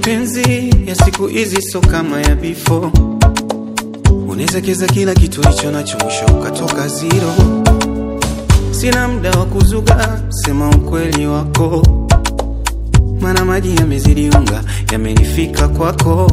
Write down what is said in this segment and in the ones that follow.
Mapenzi ya siku hizi so kama ya before, unaweza keza kila kitu licho nacho, mwisho ukatoka zero. Sina muda wa kuzuga, sema ukweli wako, mana maji yamezidi unga, yamenifika kwako.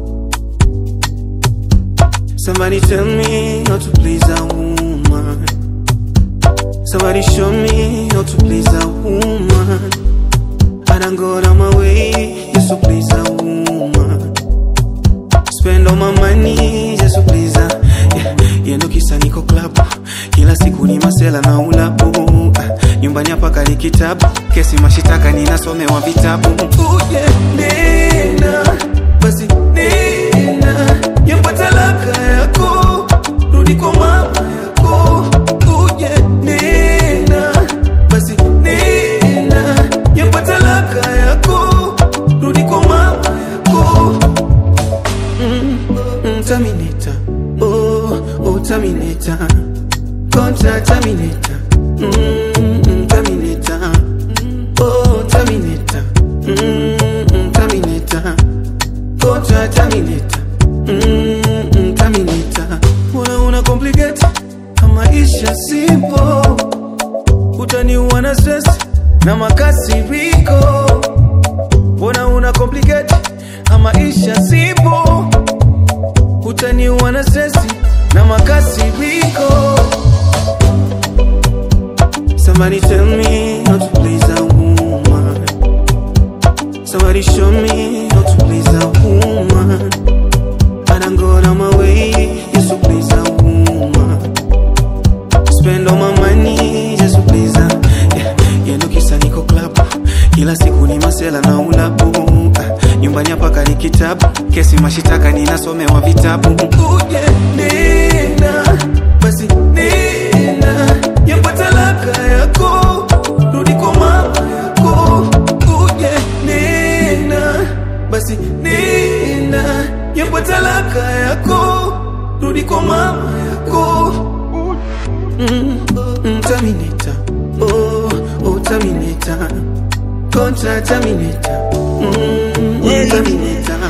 Somebody tell me how to please a woman. Somebody show me how to please a woman. I done go out of my way just to please a woman. Spend all my money just to please her. Yeah, yeah, ndo kisa niko club kila siku ni masela na ulabu Ah, nyumbani hapa kali kitabu kesi mashitaka ninasomewa vitabu uje nena basi nena yamba talaka yako rudi kwa mama yako uje nena basi nena yamba talaka yako rudi kwa mama yako mm, Terminator, oh, oh, Terminator, contra Terminator, mm, Terminator, oh, Terminator, mm, Terminator, contra Terminator, mm, Terminator. Una una complicate maisha simple, utaniua na stress na makasiriko. Mbona una complicate maisha simple utaniua na stresi na makasiriko. Somebody tell me how to please a woman. Somebody show me how to please a woman. I done go out of my way just to please a woman. Spend all my money just to please her. Yeah, yeah, ndo kisa niko club kila siku ni masela na ulabu Ah, nyumbani hapa kali kitabu kesi mashitaka ninasomewa vitabu uje nena basi nena yamba talaka yako rudi kwa mama yako uje nena basi nena yamba talaka yako rudi kwa mama yako mm, mm, Terminator, oh, oh Terminator, contra Terminator, mm, mm, Terminator.